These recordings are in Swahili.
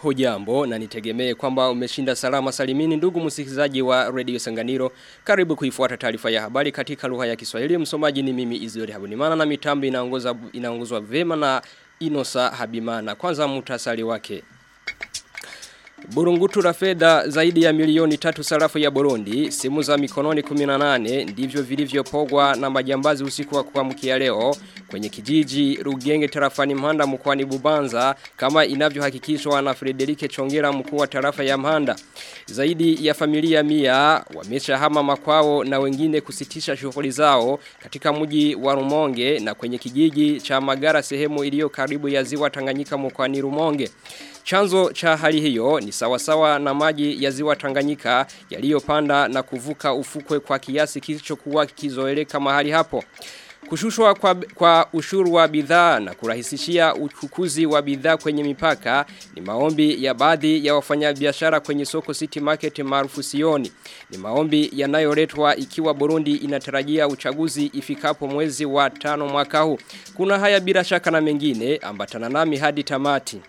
Hujambo na nitegemee kwamba umeshinda salama salimini ndugu msikilizaji wa Radio Sanganiro. Karibu kuifuata taarifa ya habari katika lugha ya Kiswahili. Msomaji ni mimi Izuri Habunimana na mitambo inaongoza inaongozwa vema na Inosa Habimana. Kwanza muhtasari wake. Burungutu la fedha zaidi ya milioni tatu sarafu ya Burundi, simu za mikononi 18 ndivyo vilivyopogwa na majambazi usiku wa kuamkia leo kwenye kijiji Rugenge tarafani Mhanda mkoani Bubanza kama inavyohakikishwa na Frederike Chongera mkuu wa tarafa ya Mhanda. Zaidi ya familia mia wameshahama makwao na wengine kusitisha shughuli zao katika mji wa Rumonge na kwenye kijiji cha Magara sehemu iliyo karibu ya ziwa Tanganyika mkoani Rumonge. Chanzo cha hali hiyo ni sawasawa na maji ya ziwa Tanganyika yaliyopanda na kuvuka ufukwe kwa kiasi kilichokuwa kizoeleka mahali hapo. Kushushwa kwa, kwa ushuru wa bidhaa na kurahisishia uchukuzi wa bidhaa kwenye mipaka ni maombi ya baadhi ya wafanyabiashara kwenye soko City Market maarufu Sioni. Ni maombi yanayoletwa ikiwa Burundi inatarajia uchaguzi ifikapo mwezi wa tano mwaka huu. Kuna haya bila shaka na mengine ambatana nami hadi tamati.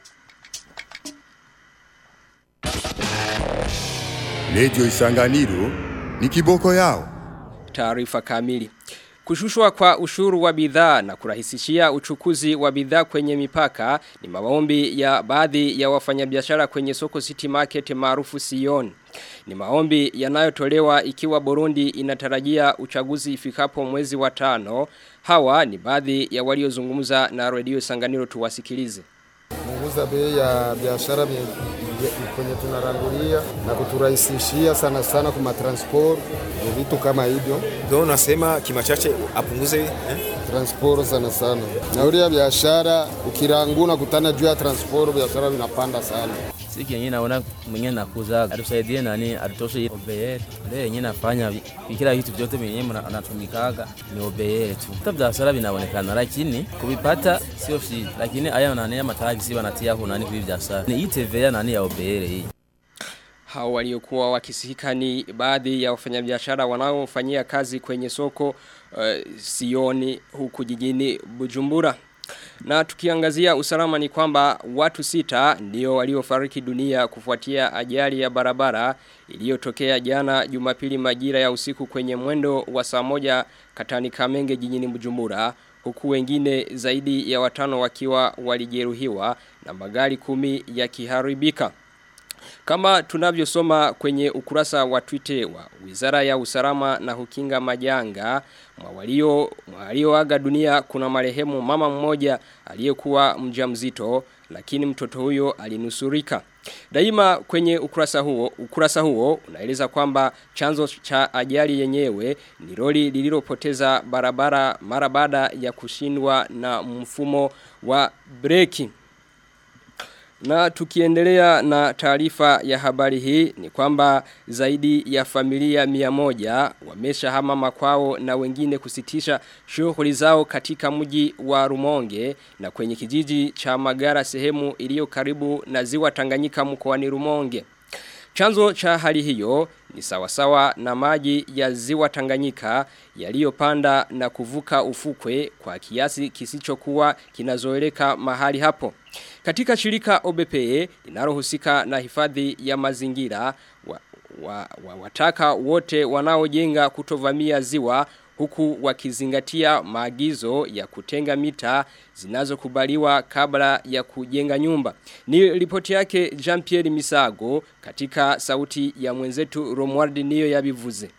Lejo isanganiro ni kiboko yao. Taarifa kamili. Kushushwa kwa ushuru wa bidhaa na kurahisishia uchukuzi wa bidhaa kwenye mipaka ni maombi ya baadhi ya wafanyabiashara kwenye soko City Market maarufu Sion. Ni maombi yanayotolewa ikiwa Burundi inatarajia uchaguzi ifikapo mwezi wa tano. Hawa ni baadhi ya waliozungumza na Radio Sanganiro tuwasikilize. Punguza bei ya biashara kwenye tunarangulia na kuturahisishia sana sana kwa transport vitu kama hivyo. Ndio unasema kima chache apunguze eh? Transport sana sana. Nauli ya biashara ukiranguna kutana juu ya transport biashara vinapanda sana. Siki yenyewe naona mwenyewe nakuza atusaidie nani atoshe obeye. Leo yenyewe nafanya kila kitu vyote mwenyewe anatumikaga ni obeye tu. Hata biashara vinaonekana lakini kuvipata sio shida. Lakini aya nani ya matagi si wanatia huko nani kwa biashara. Ni itevea nani ya obeye hii. Hao waliokuwa wakisika ni baadhi ya wafanyabiashara wanaofanyia kazi kwenye soko uh, Sioni huku jijini Bujumbura. Na tukiangazia usalama ni kwamba watu sita ndio waliofariki dunia kufuatia ajali ya barabara iliyotokea jana Jumapili majira ya usiku kwenye mwendo wa saa moja katani Kamenge jijini Bujumbura huku wengine zaidi ya watano wakiwa walijeruhiwa na magari kumi yakiharibika. Kama tunavyosoma kwenye ukurasa wa Twitter wa Wizara ya Usalama na Hukinga Majanga, mwalio walioaga dunia kuna marehemu mama mmoja aliyekuwa mjamzito lakini mtoto huyo alinusurika. Daima kwenye ukurasa huo, ukurasa huo unaeleza kwamba chanzo cha ajali yenyewe ni lori lililopoteza barabara mara baada ya kushindwa na mfumo wa breki. Na tukiendelea na taarifa ya habari hii ni kwamba zaidi ya familia mia moja wamesha hama makwao na wengine kusitisha shughuli zao katika mji wa Rumonge na kwenye kijiji cha Magara sehemu iliyo karibu na ziwa Tanganyika mkoani Rumonge. Chanzo cha hali hiyo ni sawasawa na maji ya ziwa Tanganyika yaliyopanda na kuvuka ufukwe kwa kiasi kisichokuwa kinazoeleka mahali hapo. Katika shirika OBPE linalohusika na hifadhi ya mazingira wa, wa, wa, wataka wote wanaojenga kutovamia ziwa huku wakizingatia maagizo ya kutenga mita zinazokubaliwa kabla ya kujenga nyumba. Ni ripoti yake Jean-Pierre Misago katika sauti ya mwenzetu Romuald niyo yabivuze.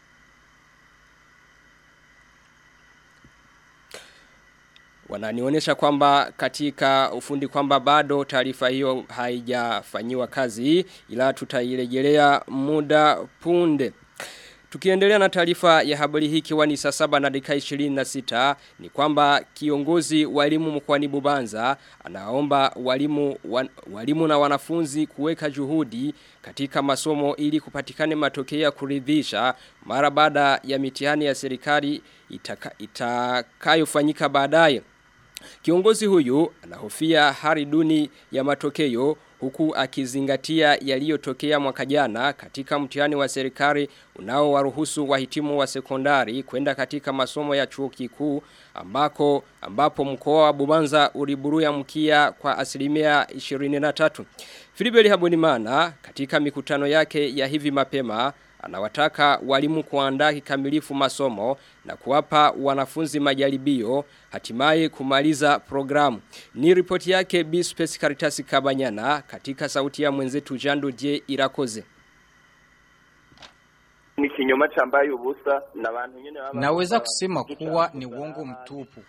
Wananionyesha kwamba katika ufundi kwamba bado taarifa hiyo haijafanyiwa kazi ila tutairejelea muda punde. Tukiendelea na taarifa ya habari hii kiwa ni saa saba na dakika 26 ni kwamba kiongozi walimu mkwani Bubanza anaomba walimu wan, walimu na wanafunzi kuweka juhudi katika masomo ili kupatikane matokeo ya kuridhisha mara baada ya mitihani ya serikali itakayofanyika itaka baadaye. Kiongozi huyu anahofia hali duni ya matokeo huku akizingatia yaliyotokea mwaka jana katika mtihani wa serikali unaowaruhusu wahitimu wa sekondari kwenda katika masomo ya chuo kikuu ambako ambapo mkoa wa Bubanza uliburuya mkia kwa asilimia 23. Filibeli Habonimana katika mikutano yake ya hivi mapema anawataka walimu kuandaa kikamilifu masomo na kuwapa wanafunzi majaribio hatimaye kumaliza programu. Ni ripoti yake B Space Caritas Kabanyana katika sauti ya mwenzetu Jando J Irakoze. Ni kinyoma chambaye ubusa na abantu nyene baba Naweza kusema kuwa ni uongo mtupu.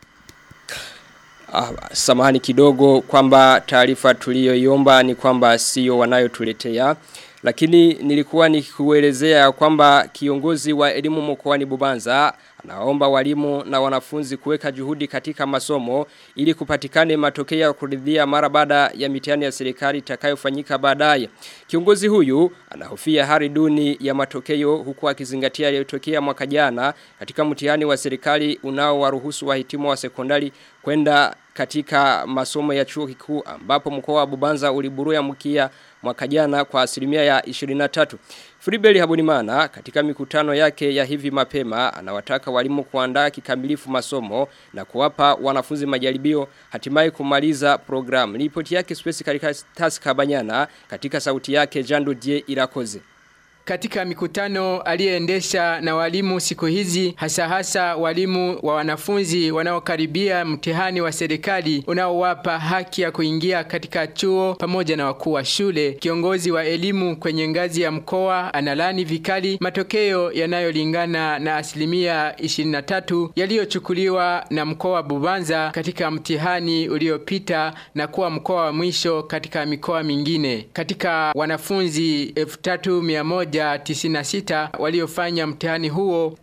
Ah, samahani kidogo kwamba taarifa tuliyoiomba ni kwamba sio wanayotuletea lakini nilikuwa nikikuelezea kwamba kiongozi wa elimu mkoani Bubanza anaomba walimu na wanafunzi kuweka juhudi katika masomo ili kupatikane matokeo ya kuridhia mara baada ya mitihani ya serikali itakayofanyika baadaye. Kiongozi huyu anahofia hali duni ya matokeo huku akizingatia yaliyotokea mwaka jana katika mtihani wa serikali unaowaruhusu wahitimu wa sekondari kwenda katika masomo ya chuo kikuu ambapo mkoa wa Bubanza uliburuya mkia mwaka jana kwa asilimia ya 23. Fribeli Habonimana katika mikutano yake ya hivi mapema anawataka walimu kuandaa kikamilifu masomo na kuwapa wanafunzi majaribio hatimaye kumaliza programu. Ripoti yake Space katika task Kabanyana katika sauti yake Jando Die Irakoze. Katika mikutano aliyeendesha na walimu siku hizi hasa hasa walimu wa wanafunzi wanaokaribia mtihani wa serikali unaowapa haki ya kuingia katika chuo pamoja na wakuu wa shule. Kiongozi wa elimu kwenye ngazi ya mkoa analani vikali matokeo yanayolingana na asilimia 23 yaliyochukuliwa na mkoa wa Bubanza katika mtihani uliopita na kuwa mkoa wa mwisho katika mikoa mingine. Katika wanafunzi 3100 196 waliofanya mtihani huo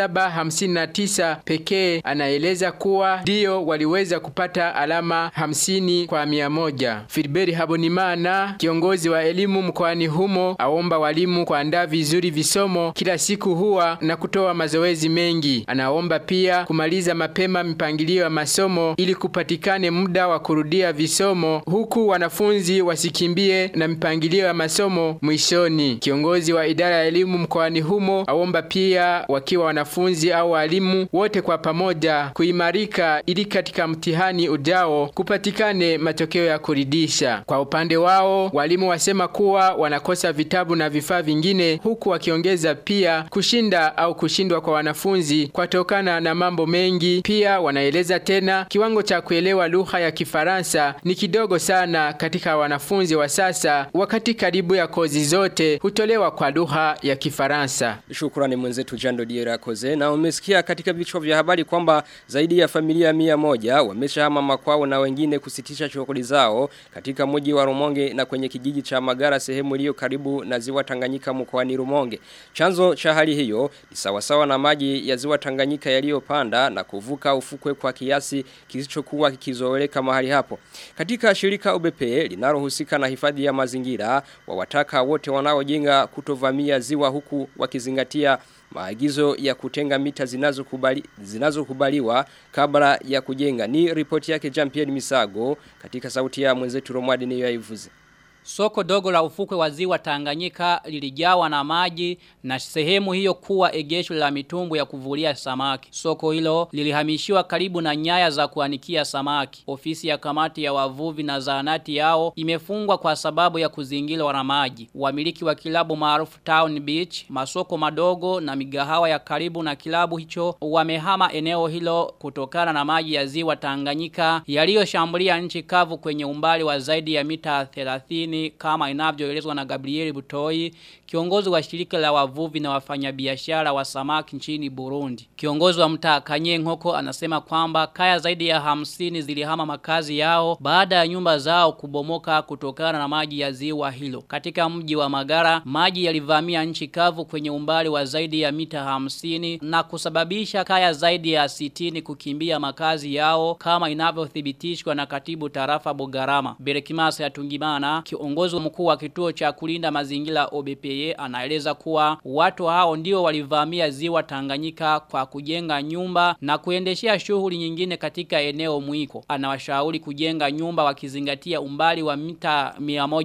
759 pekee anaeleza kuwa ndio waliweza kupata alama 50 kwa 100. Filiberi Habonimana kiongozi wa elimu mkoani humo aomba walimu kuandaa vizuri visomo kila siku huwa na kutoa mazoezi mengi. Anaomba pia kumaliza mapema mipangilio ya masomo ili kupatikane muda wa kurudia visomo huku wanafunzi wasikimbie na mipangilio ya masomo mwishoni. Kiongozi wa idara ya elimu mkoani humo aomba pia wakiwa wanafunzi au walimu wote kwa pamoja kuimarika ili katika mtihani ujao kupatikane matokeo ya kuridhisha. Kwa upande wao walimu wasema kuwa wanakosa vitabu na vifaa vingine huku wakiongeza pia kushinda au kushindwa kwa wanafunzi kwatokana na mambo mengi. Pia wanaeleza tena kiwango cha kuelewa lugha ya Kifaransa ni kidogo sana katika wanafunzi wa sasa wakati karibu ya kozi zote hutolewa kwa lugha ya Kifaransa. Shukrani mwenzetu Jando Diera Koze na umesikia katika vichwa vya habari kwamba zaidi ya familia mia moja wameshahama makwao na wengine kusitisha shughuli zao katika mji wa Rumonge na kwenye kijiji cha Magara sehemu iliyo karibu na ziwa Tanganyika mkoani Rumonge. Chanzo cha hali hiyo ni sawasawa na maji ya ziwa Tanganyika yaliyopanda na kuvuka ufukwe kwa kiasi kisichokuwa kikizoeleka mahali hapo. Katika shirika UBP linalohusika na hifadhi ya mazingira wawataka wote wanaojenga kutovamia ziwa huku wakizingatia maagizo ya kutenga mita zinazokubali zinazokubaliwa kabla ya kujenga ni ripoti yake Jean Pierre Misago katika sauti ya mwenzetu Romwadi niyo yaivuze Soko dogo la ufukwe wa ziwa Tanganyika lilijawa na maji na sehemu hiyo kuwa egesho la mitumbu ya kuvulia samaki. Soko hilo lilihamishiwa karibu na nyaya za kuanikia samaki. Ofisi ya kamati ya wavuvi na zahanati yao imefungwa kwa sababu ya kuzingirwa na maji. Wamiliki wa kilabu maarufu Town Beach, masoko madogo na migahawa ya karibu na kilabu hicho wamehama eneo hilo kutokana na maji ya ziwa Tanganyika yaliyoshambulia nchi kavu kwenye umbali wa zaidi ya mita 30 kama inavyoelezwa na Gabriel Butoi, kiongozi wa shirika la wavuvi na wafanyabiashara wa samaki nchini Burundi. Kiongozi wa mtaa Kanyenkoko anasema kwamba kaya zaidi ya hamsini zilihama makazi yao baada ya nyumba zao kubomoka kutokana na maji ya ziwa hilo. Katika mji wa Magara, maji yalivamia nchi kavu kwenye umbali wa zaidi ya mita hamsini na kusababisha kaya zaidi ya sitini kukimbia makazi yao kama inavyothibitishwa na katibu tarafa Bugarama. Berekimasa ya Tungimana, kiongozi mkuu wa kituo cha kulinda mazingira OBPE anaeleza kuwa watu hao ndio walivamia ziwa Tanganyika kwa kujenga nyumba na kuendeshea shughuli nyingine katika eneo mwiko. Anawashauri kujenga nyumba wakizingatia umbali wa mita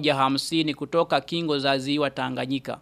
150 kutoka kingo za ziwa Tanganyika.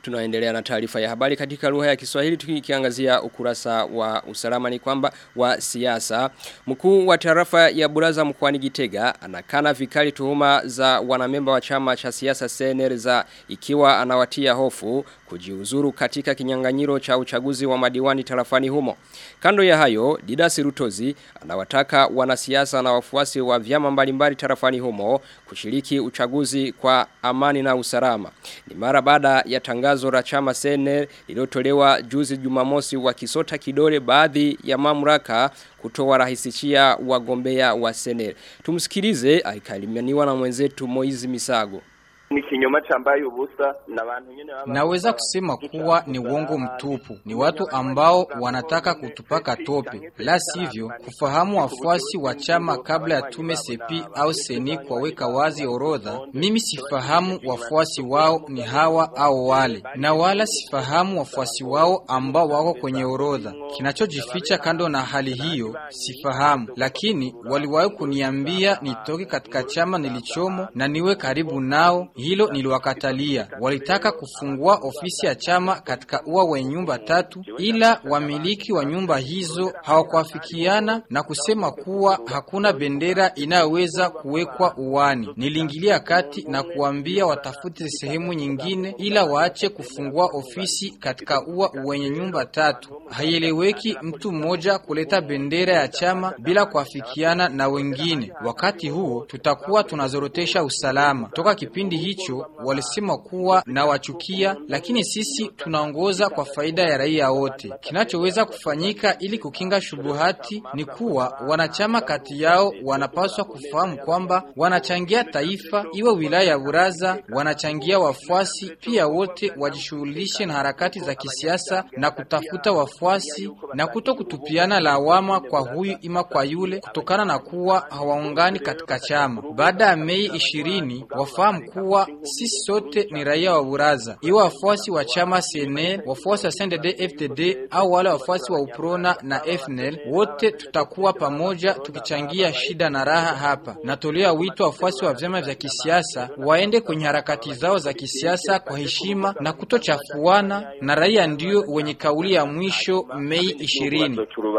Tunaendelea na taarifa ya habari katika lugha ya Kiswahili tukiangazia ukurasa wa usalama ni kwamba wa siasa. Mkuu wa tarafa ya Buraza mkoani Gitega anakana vikali tuhuma za wanamemba wa chama cha siasa CNL za ikiwa anawatia hofu kujiuzuru katika kinyang'anyiro cha uchaguzi wa madiwani tarafani humo. Kando ya hayo, Didasi Rutozi anawataka wanasiasa na wafuasi wa vyama mbalimbali tarafani humo kushiriki uchaguzi kwa amani na usalama. Ni mara baada ya tangazo la chama CNL lililotolewa juzi Jumamosi wakisota kidole baadhi ya mamlaka kutoa rahisishia wagombea wa CNL. Tumsikilize alikalimaniwa na mwenzetu Moizi Misago ni kinyoma chambaye ubusa na abantu nyene Naweza kusema kuwa ni uongo mtupu. Ni watu ambao wanataka kutupaka tope. La sivyo, kufahamu wafuasi wa chama kabla ya tume sepi au seni kwaweka wazi orodha, mimi sifahamu wafuasi wao ni hawa au wale, na wala sifahamu wafuasi wao ambao wako kwenye orodha. Kinachojificha kando na hali hiyo sifahamu, lakini waliwahi kuniambia nitoke katika chama nilichomo na niwe karibu nao hilo niliwakatalia. Walitaka kufungua ofisi ya chama katika ua wenye nyumba tatu, ila wamiliki wa nyumba hizo hawakuafikiana na kusema kuwa hakuna bendera inayoweza kuwekwa uwani. Niliingilia kati na kuambia watafute sehemu nyingine, ila waache kufungua ofisi katika ua wenye nyumba tatu. Haieleweki mtu mmoja kuleta bendera ya chama bila kuafikiana na wengine. Wakati huo tutakuwa tunazorotesha usalama. Toka kipindi hicho walisema kuwa na wachukia, lakini sisi tunaongoza kwa faida ya raia wote. Kinachoweza kufanyika ili kukinga shubuhati ni kuwa wanachama kati yao wanapaswa kufahamu kwamba wanachangia taifa, iwe wilaya ya Buraza, wanachangia wafuasi pia, wote wajishughulishe na harakati za kisiasa na kutafuta wafuasi na kuto kutupiana lawama kwa huyu ima kwa yule, kutokana na kuwa hawaungani katika chama. Baada ya Mei ishirini wafahamu kuwa sisi sote ni raia wa Buraza, iwe wafuasi wa chama CNL, wafuasi wa CNDD FDD au wale wafuasi wa UPRONA na FNL, wote tutakuwa pamoja tukichangia shida na raha hapa. Natolea wito wafuasi wa vyama vya kisiasa waende kwenye harakati zao za kisiasa kwa heshima na kutochafuana, na raia ndio wenye kauli ya mwisho Mei ishirini.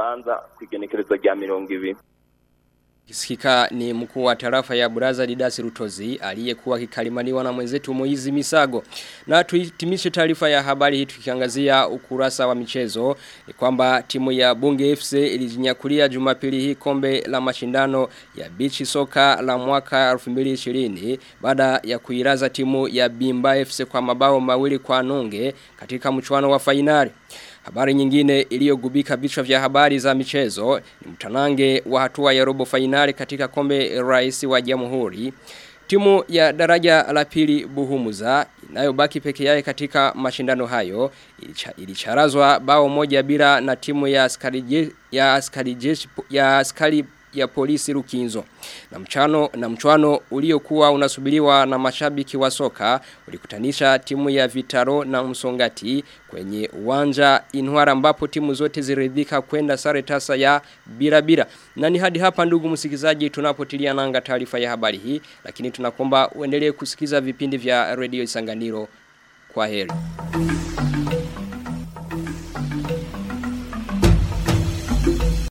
Kisikika ni mkuu wa tarafa ya Buraza Didasi Rutozi aliyekuwa kikalimaniwa na mwenzetu Moizi Misago. Na tuhitimishe taarifa ya habari hii tukiangazia ukurasa wa michezo ni kwamba timu ya Bunge FC ilijinyakulia Jumapili hii kombe la mashindano ya beach soka la mwaka 2020 baada ya kuiraza timu ya Bimba FC kwa mabao mawili kwa nunge katika mchuano wa fainali. Habari nyingine iliyogubika vichwa vya habari za michezo ni mtanange wa hatua ya robo fainali katika kombe rais wa jamhuri. Timu ya daraja la pili Buhumuza inayobaki peke yake katika mashindano hayo ilicha, ilicharazwa bao moja bila na timu ya askari ya askari ya askari ya polisi Rukinzo. Na mchano na mchwano uliokuwa unasubiriwa na mashabiki wa soka ulikutanisha timu ya Vitaro na Msongati kwenye uwanja Inwara ambapo timu zote ziridhika kwenda sare tasa ya bila bila. Na ni hadi hapa ndugu msikizaji tunapotilia nanga taarifa ya habari hii lakini tunakomba uendelee kusikiza vipindi vya Radio Isanganiro. Kwa heri.